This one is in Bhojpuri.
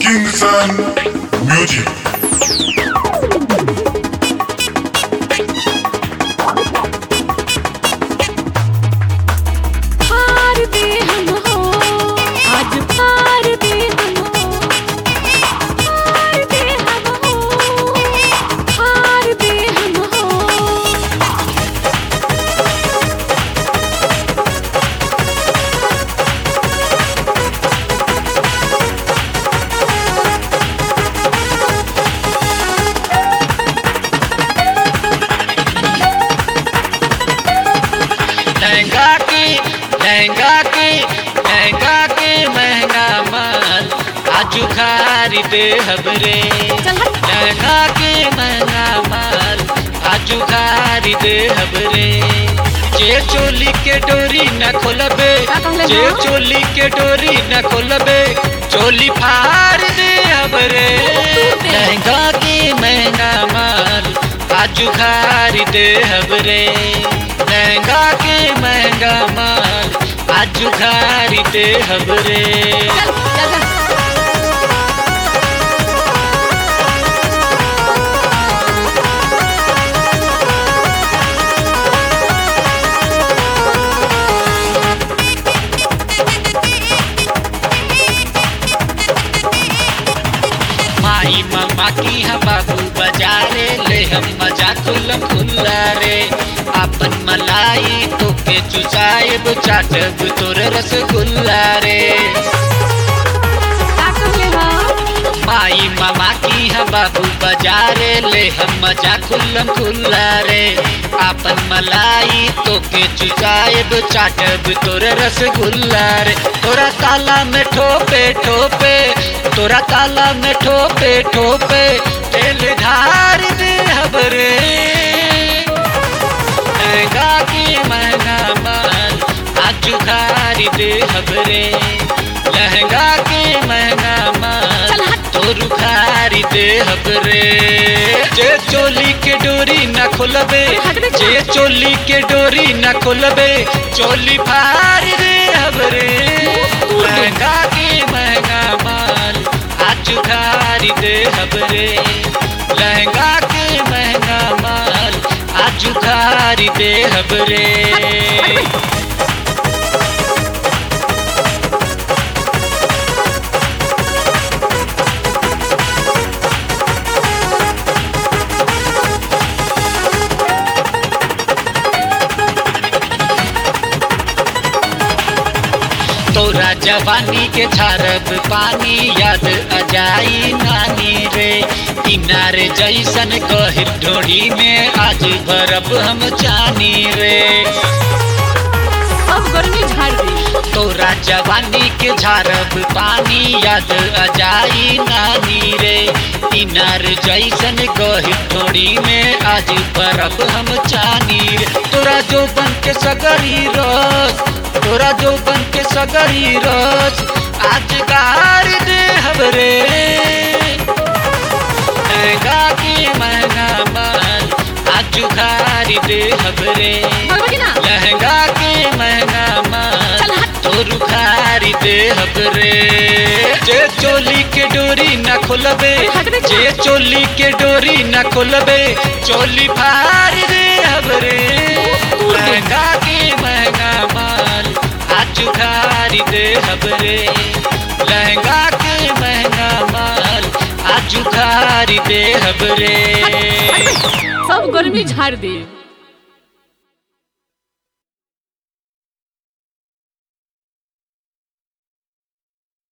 Kingston Music. हार दे हम हो आज हार दे हम हो हार दे हम हो हार दे हम हो लहंगा के लहंगा के लहंगा के महंगा माल आजू खरीदे हबरे चल हट लहंगा के महंगा माल आजू खरीदे हबरे जे चोली के डोरी न खोलबे का कहले जे हो? चोली के डोरी न खोलबे चोली फाड़ दे हबरे तू दे। लहंगा के महंगा माल आजू खरीदे हबरे लहंगा के महंगा माल आजू खरीदे हबरे चल चल चल माई मामा की हम बाबू बजारे ले हम मजा खुलम खुल्ला रे अपन मलाई तो के चुचाएब चाटब तोर रसगुल्ला रे का कहले हो माई मामा की हम बाबू बजारे ले हम मजा खुलम खुल्ला रे अपन मलाई तो के चुचाएब चाटब तोर रसगुल्ला रे तोरा ताला में ठोपे ठोपे तोरा ताला में ठोपे ठोपे तेल ढार दे हबरे महंगा की महंगा माल आजू खारी दे हबरे लहंगा के महंगा माल चल हट। तोरू खारी दे हबरे जे चोली के डोरी न खोलबे हट बे जे चोली के डोरी न खोलबे चोली फाड़ दे हबरे तोड़ दे। लहंगा के महंगा माल आजू खारी दे हबरे लहंगा के महंगा माल आजू खारी दे हबरे तोरा जवानी के छारब पानी याद अजाई नानी रे किनारे जैसन गहिर ढोड़ी में आज भरब हम जानी रे अब गर्मी झाड़ दी तोरा जवानी के झारब पानी याद अजाई नानी रे किनार जैसन गहिर ढोड़ी में आज भरब हम जानी रे तोरा जो बन के सगरी रस तोरा जो बन के सगरी रस आज गार दे हबरे महंगा की महंगा माल आज खारी दे हबरे भगवा की ना लहंगा के महंगा माल चल हट। तोरू खारी दे हबरे जे चोली के डोरी न खोलबे हट बे जे चोली के डोरी न खोलबे चोली फाड़ दे हबरे तोड़ दे। लहंगा के महंगा माल आज खारी दे हबरे लहंगा के महंगा माल आज खारी दे हबरे सब गर्मी झाड़ दी